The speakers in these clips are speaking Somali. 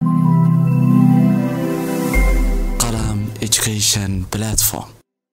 Qalam Education Platform.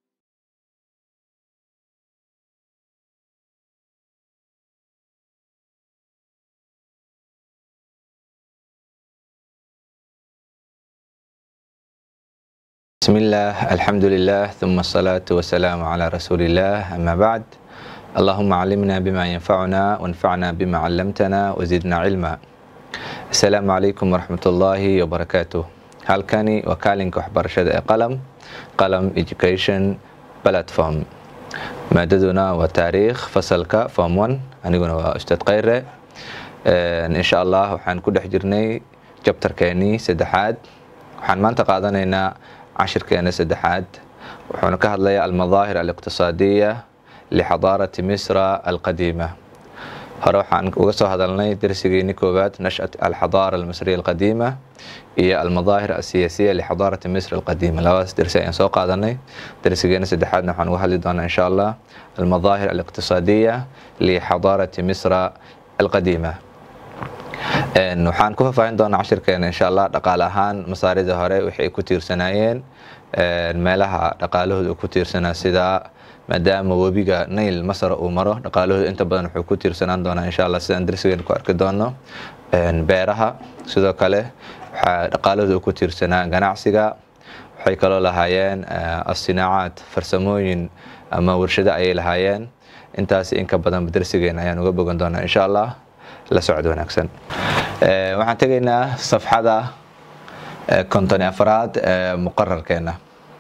بسم الله الحمد لله ثم الصلاة والسلام على رسول الله أما بعد اللهم علمنا بما ينفعنا وانفعنا بما علمتنا وزدنا علما السلام عليكم ورحمة الله وبركاته halkani waa kaalinka waxbarashada ee qalam qalam education platform maadaduna waa taariikh fasalka form one aniguna waa ustaad khayre insha allah waxaan ku dhex jirnay jabtarkeenii saddexaad waxaan maanta qaadanaynaa cashirkeena saddexaad wuxuuna ka hadlayaa almadaahir aliqtisaadiya lixadaarati misra alqadiima hore waxaan uga soo hadalnay darsigeeni koowaad nashat alxadaara almisriya alqadiima iyo almadaahir asiyaasiya lixadaarati misr alqadiima labadaas darsi ayaan soo qaadanay darsigeena saddexaadna waxaan uga hadli doonaa insha allah almadaahir aliqtisaadiya lixadaarati misra alqadiima waxaan ku faahfaahin doonaa cashirkeena insha allah dhaqaale ahaan masaarida hore waxay ay ku tiirsanaayeen meelaha dhaqaalahooda ku tiirsanaa sida maadaama webiga nail masar uu maro dhaqaalahooda inta badan wuxuu ku tiirsanaan doonaa insha allah sidaan darsigeena ku arki doono beeraha sidoo kale waxaa dhaqaalahooda ku tiirsanaa ganacsiga waxay kaloo lahaayeen asinaacaad farsamooyin ama warshado ayay lahaayeen intaas inka badan darsigeena ayaan uga bogan doonaa insha allah la socod wanaagsan waxaan tegaynaa safxada konton afraad ee muqararkeena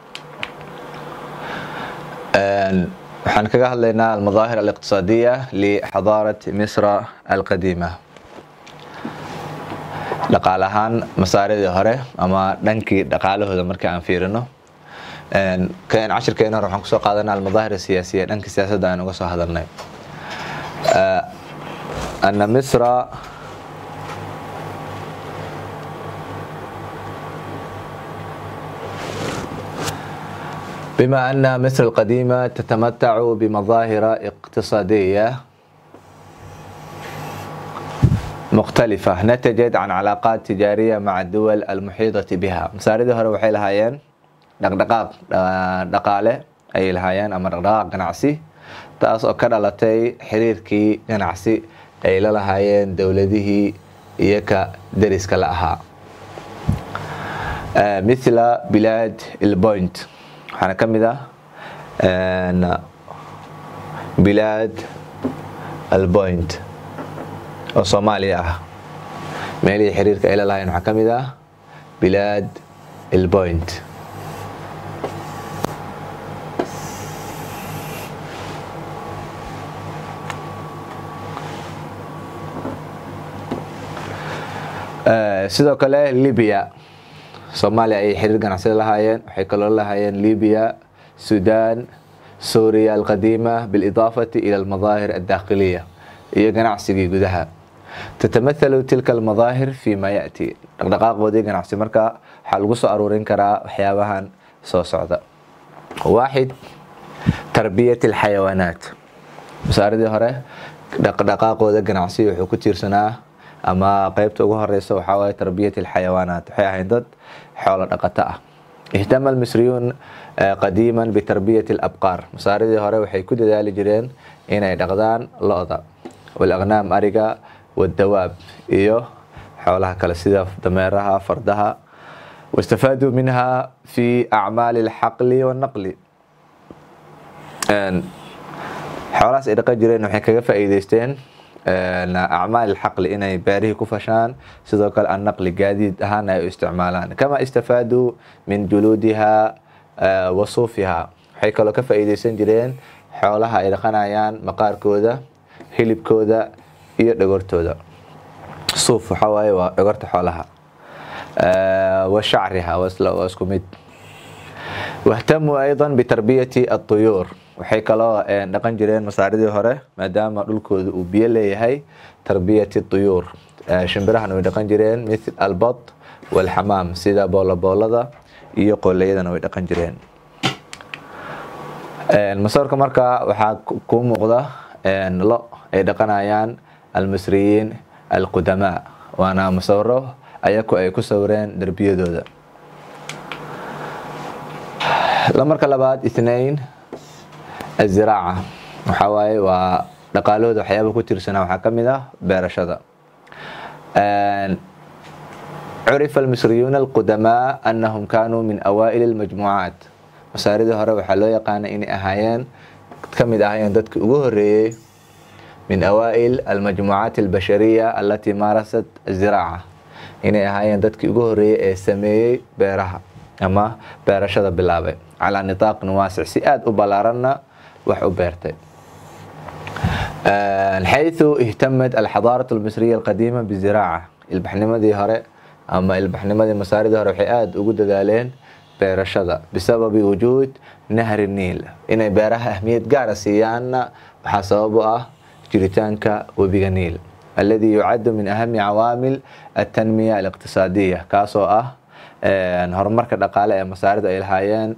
waxaan kaga hadlaynaa almadaahir aliqtisaadiya lixadaarat misra alqadiima dhaqaale ahaan masaaridii hore ama dhankii dhaqaalahooda markii aan fiirino kan cashirkeena hore waxaan kusoo qaadanaa almadaahir asiyaasiya dhanka siyaasadda aan uga soo hadalnay أن مصر بما أن مصر القديمة تتمتع بمظاهر اقتصادية مختلفة نتجت عن علاقات تجارية مع الدول المحيطة بها مساردة هره waxay lahaayeen dhaqdhaqaaq dhaqaale ayay lahaayeen ama dhaqdhaqaaq ganacsi taas oo ka dhalatay xiriirkii ganacsi ay la lahaayeen dowladihii iyo ka dariska la ahaa mithla bilaad ilpoint waxaana ka mid ah bilaad alpoint oo soomaaliya ah meelihii xiriirka ay la lahaayeen waxaa ka mid ah bilaad ilpoint sidoo kale libya soomaaliya ayay xiriir ganacsida lahaayeen waxay kaloo lahaayeen libya sudan suuriya alqadiima bilidaafati ila almadaahir addakhiliya iyo ganacsigii gudaha tatamahalu tilka almadaahir fi ma yaati dhaqdhaqaaqoodii ganacsi marka waxaa lagu soo aruurin karaa waxyaabahan soo socda waaxid tarbiyat alxayawaanaat masaaridii hore dhaqdhaqaaqooda ganacsi wuxuu ku tiirsanaa ama qeybta ugu horeysa waxaa waaye tarbiyat alxayawaanaat waxay ahayd dad xoolo dhaqato ah ihtama almisriyuun qadiiman bitarbiyat alabqaar masaaridii hore waxay ku dadaali jireen inay dhaqdaan lo-da walaqnaam ariga wadawaab iyo xoolaha kale sida dameeraha fardaha wastafaaduu minha fi acmaali alxaqli wannaqli xoolahaas ay dhaqan jireen waxay kaga faa'iideysteen acmaal xaqli inay beerihii ku fashaan sidoo kale annaqli gaadiid ahaan ay u isticmaalaan kama istafaaduu min juluudiha wa suufiha waxay kaloo ka faa'iideysan jireen xoolaha ay dhaqanayaan maqaarkooda hilibkooda iyo dhogortooda suuf waxaa waaye waa dhogorta xoolaha wa shacriha waa isku mid wahtamuu ayضa bitarbiyati الطuyuur waxay kaloo dhaqan jireen masaaridii hore maadaama dhulkooda uu biyo leeyahay tarbiyati طuyuur shimbirahana way dhaqan jireen mithl albad walxamaam sida booloboolada iyo qooleyadana way dhaqan jireen masawirka marka waxaa kuu muuqda lo ay dhaqanayaan almisriyiin alqudamaa waana musawiro ayaku ay ku sawireen derbiyadooda marka labaad ithnain aziraaca waxaa waaye waa dhaqaalahooda waxyaaba ku tirsanaa waxaa ka mid ah beerashada curifa almisriyuuna alqudamaa anahum kaanuu min awaa'ili almajmuucaat masaaridii hore waxaa loo yaqaana inay ahaayeen ka mid ahaayeen dadkii ugu horeeyey min awaa'il almajmuucaat albashariya alatii maarasat aziraaca inay ahaayeen dadkii ugu horeeyey ee sameeyey beeraha ama beerashada bilaabay calaa nitaaqin waasic si aada u ballaaranna wax u beertay xayثu ihtamat alxadaaraة almisriya alqadiima biziraaca ilbaxnimadii hore ama ilbaxnimadii masaaridii hore waxay aada ugu dadaaleen beerashada bisababi wujuud nahri niil inay beeraha ahmiyad gaara siiyaanna waxaa sabab u ah jiritaanka webiga niil alladii yucadu min ahami cawaamil altanmiya aliqtisaadiya kaasoo ah horumarka dhaqaale ee masaaridu ay lahaayeen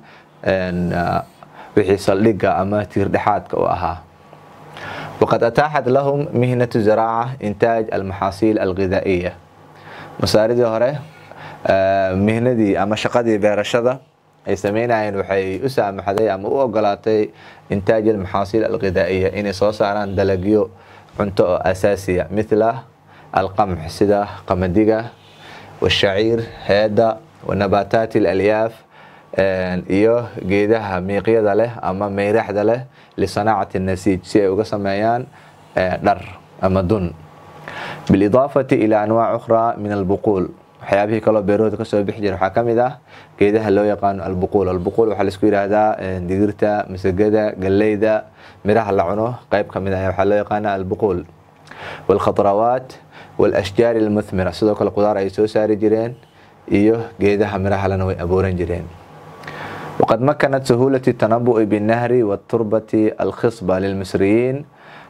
wixii saldhigga ama tiirdhexaadka u ahaa waqad ataaxat lahum mihnatu zaraaca intaaj almaxaasiil alghidaa'iya masaaridii hore mihnadii ama shaqadii beerashada ay sameynayeen waxay u saamaxday ama u ogolaatay intaaj almaxaasiil alghidaa'iya inay soo saaraan dalagyo cunto oo asaasiya mithla alqamx sida qamadiga washaciir heeda wanabaataati alalyaaf iyo geedaha miiqyada leh ama meyraxda leh lisanaacati nasiij si ay uga sameeyaan dhar ama dun bilidaafati ilaa anwaac ukhraa min albuquul waxyaabihii kaloo beerahooda kasoo bixi jira waxaa kamid ah geedaha loo yaqaano albuquul albuquul waxaa laisku yidhaahdaa digirta masagada galleyda miraha la cuno qeyb kamid ah waxaa loo yaqaana albuquul walkhadrawaat walashjaar almuthmira sidoo kale qudaar ay soo saari jireen iyo geedaha mirahalena way abuuran jireen waqad makanat sahuulati tanabu'i binnahri waturbati alkhisba lilmisriyiin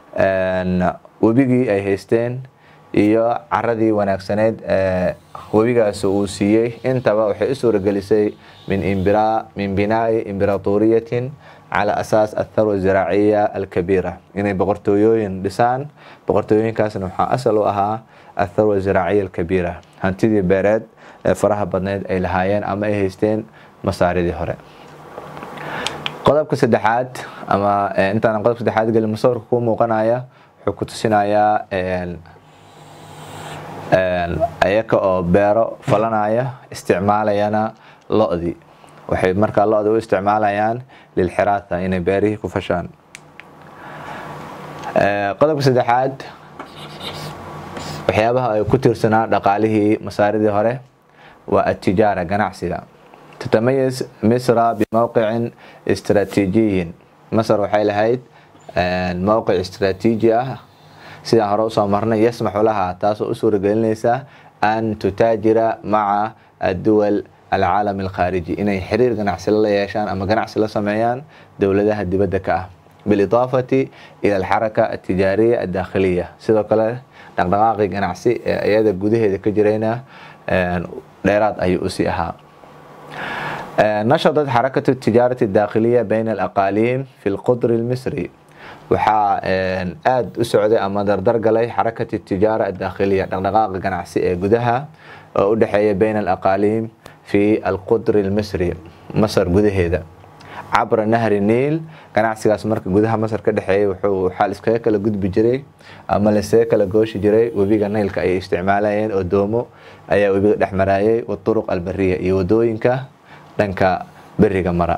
webigii ay haysteen iyo caradii wanaagsaneyd ee webigaas uu siiyey intaba waxay u suuragelisay min binaa'i imbiraatuuriyatin cala asaas atharwa ziraaciya alkabiira inay boqortooyooyin dhisaan boqortooyooyinkaasna waxaa asal u ahaa atharwa ziraaciya alkabiira hantidii beereed ee faraha badneyd ay lahaayeen ama ay haysteen masaaridii hore qodobka saddexaad ama intaanan qodobka saddexaad gelin musawirka kuu muuqanaya wuxuu ku tusinayaa ayaka oo beero falanaya isticmaalayana lo-dii waxay markaa lo-da u isticmaalayaan lilxiraatha inay beerihii ku fashaan qodobka saddexaad waxyaabaha ay ku tiirsanaa dhaqaalihii masaaridii hore waa atijaara ganacsiga tatamayiz misra bimowqicin istraatiijiyin masar waxay lahayd mowqic istraatiiji ah sidaan hore usoo marnay yasmaxu laha taasoo u suuragelinaysa an tutaajira maca adduwal alcaalam alkhaariji inay xiriir ganacsi la yeeshaan ama ganacsi la sameeyaan dowladaha dibadda ka ah bilidaafati ila alxaraka altijaariya addaakhiliya sidoo kale dhaqdhaqaaqii ganacsi ee iyada gudaheeda ka jirayna dheeraad ayuu usii ahaa nashadat xarakatu tijaarati adaakhiliya bayna alaqaaliim fi lqudri almisri waxaa aada u socday ama dardar galay xarakati tijaara adaakhiliya dhaqdhaqaaqa ganacsi ee gudaha oo u dhexeeya bayna alaqaaliim fi alqudri almisri masar gudaheeda cabra nahri niil ganacsigaas marka gudaha masar ka dhexeeyay wuxuu waxaa liskaga kala gudbi jiray ama liskaga kala gooshi jiray webiga naylka ayay isticmaalayeen oo doomo ayaa webiga dhex maraayay waduruq albariya iyo wadooyinka dhanka beriga mara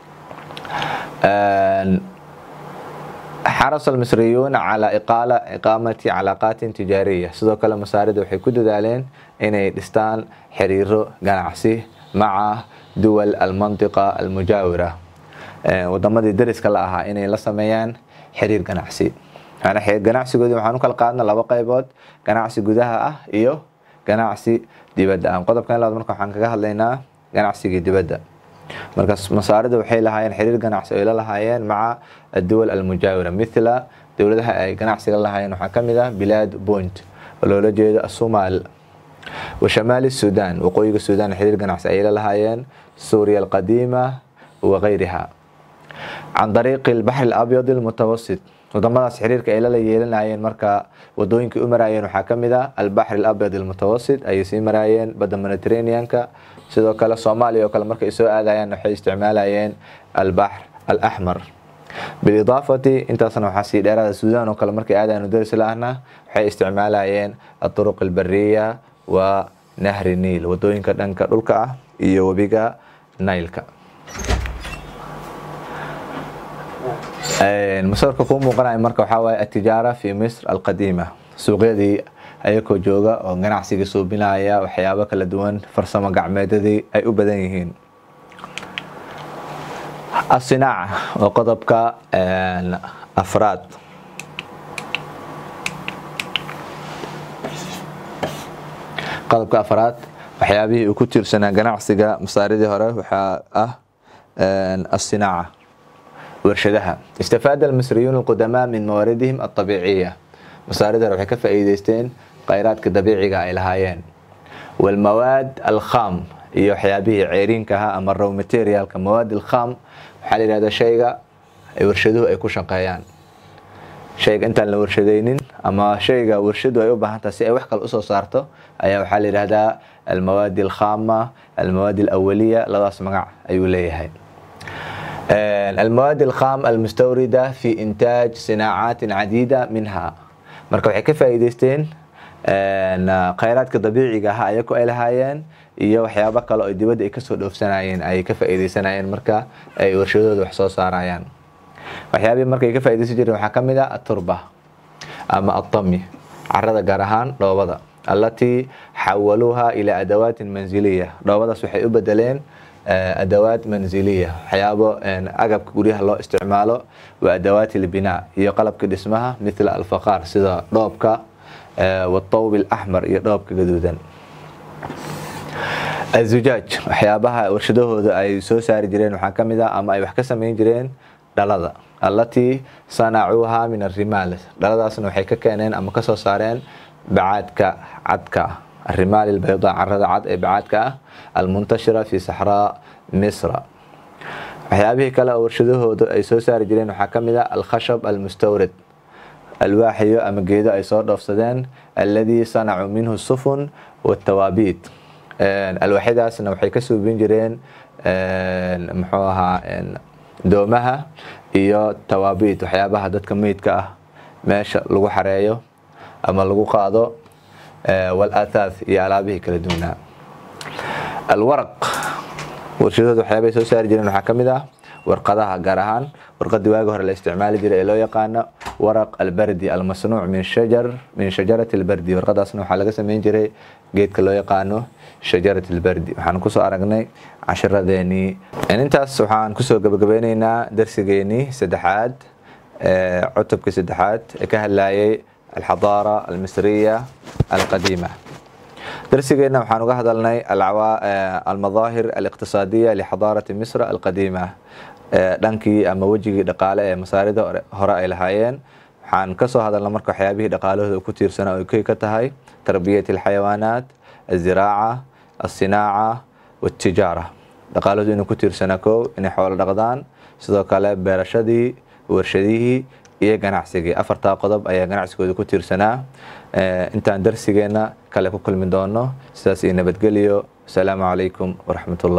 xaras almisriyuun calaa iqaala iqaamati calaaqaatin tijaariya sidoo kale masaarida waxay ku dadaaleen inay dhistaan xiriiro ganacsi maca duwal almantiqa almujaawira wadamadii dariska la ahaa inay la sameeyaan xiriir ganacsi ganacsigoodi waxaan u kala qaadna laba qaybood ganacsi gudaha ah iyo ganacsi dibadda ah qodobkan labaad marka waxaan kaga hadlaynaa ganacsigii dibadda markaas masaarida waxay lahaayeen xiriir ganacsi ay la lahaayeen maca adduwal almujaawira mithla dowladaha ay ganacsiga la lahaayeen waxaa kamid ah bilaad point oo loola jeedo asumaal wa shamaali sudan waqooyiga sudan xiriir ganacsi ayay la lahaayeen suuriya alqadiima wa gayriha can dariiqi albaxri alabyad almutawasit wadamadaas xiriirka ay lala yeelanayeen marka wadooyinkii u maraayeen waxaa ka mid ah albaxr alabyad almutawasit ayay sii maraayeen badda mediterraneanka sidoo kale soomaaliya oo kale markay soo aadayaan waxay isticmaalayeen albaxr alaxmar bilidaafati intaasna waxaa sii dheeraada suudaan oo kale markay aadayaan daris la-ahna waxay isticmaalayeen aduruq albariya wa nahri niil wadooyinka dhanka dhulka ah iyo webiga nailka masawirka kuu muuqanaya marka waxaa waaye atijaara fi misr alqadiima suuqyadii ayakoo jooga oo ganacsiga suubinaya waxyaabo kala duwan farsamo gacmeedadii ay u badan yihiin asinaaca oo qodobka afraad qodobka afraad waxyaabihii uu ku tiirsanaa ganacsiga masaaridii hore waxaa ah asinaaca warshadaha istafaada almisriyuun alqudamaa min mawaaridihim alطabiiciya masaaridii hore waxay ka faa'iideysteen khayraadka dabiiciga ay lahaayeen walmawaad alkham iyo waxyaabihii ceeriinka ahaa ama row materialka mawaad alkham waxaa la yihahda shayga warshaduhu ay ku shaqeeyaan shayga intaan la warshadaynin ama shayga warshadu ay u baahantaha si ay wax kale usoo saarto ayaa waxaa la yihahdaa almawaadi alkhama almawaadi alawaliya labadaas magac ayuu leeyahay المواد الخام المستوردة في إنتاج صناعات عديدة منها marka waxay ka faa'iideysteen khayraadka dabiiciga ahaa ayako ay lahaayeen iyo waxyaabo kale oo dibadda ay kasoo dhoofsanayeen ay ka faa'iideysanayeen marka ay warshadooda wax soo saarayaan waxyaabihii marka ay ka faa'iideysan jireen waxaa ka mid ah aturba ama atami carada gaar ahaan dhoobada allatii xawaluuha ilaa adawaatin manziliya dhoobadaas waxay u bedeleen adawaat manziliya waxyaabo agabka guryaha loo isticmaalo wa adawaat ilbinaa iyo qalabka dhismaha mithla alfaqaar sida dhoobka watawb alaxmar iyo dhoobka gaduudan azujaaj waxyaabaha warshadahooda ay soo saari jireen waxaa ka mid ah ama ay wax ka sameyn jireen dhalada allatii sanacuuha min arimaal dhaladaasna waxay ka keeneen ama kasoo saareen bacaadka cadka الرمال البيضاء carada cad ee bacaadka ah almuntashira fi saxraa misra waxyaabihii kale oo warshadahooda ay soo saari jireen waxaa ka mid ah alkhashab almustawrid alwaaxiyo ama geedo ay soo dhoofsadeen alladii sanacuu minhu sufun watawaabiid alwaaxyadaasna waxay ka suubin jireen muxuu ahaa doomaha iyo tawaabiid waxyaabaha dadka meydka ah meesha lagu xareeyo ama lagu qaado walathaath iyo alaabihii kala duwanaa alwaraq warshadooda waxyaabay soo saari jireen waxaa ka mid ah warqadaha gaar ahaan warqadii waagi hore la isticmaali jiray ee loo yaqaano waraq albardi almasnuuc min shajar min shajarati albardi warqadaasna waxaa laga sameyn jiray geedka loo yaqaano shajarat albardi waxaan kusoo aragnay cashiradeenii intaas waxaan kusoo gabagabeyneynaa darsigeenii saddexaad cutubkii saddexaad ee ka hadlayay الحضارة المصرية القديمة درسينا وحان uga hadalnay المظاهر الاقتصادية لحضارة مصر القديمة dhankii ama wejigii dhaqaale ee masaarida hore ay lahaayeen waxaan kasoo hadalna marka waxyaabihii dhaqaalahooda ku tiirsanaa ay koy ka tahay tarbiyat alxayawaanaat aziraaca alsinaaca watijaara dhaqaalahoodu inuu ku tiirsanaa kow inay xoolo dhaqdaan sidoo kale beerashadii warshadihii iyo ganacsigii afartaa qodob ayaa ganacsigooda ku tiirsanaa intaan darsigeena kale ku kulmi doono sidaas iyo nabadgelyo asalaamu calaykum waraxmat ullah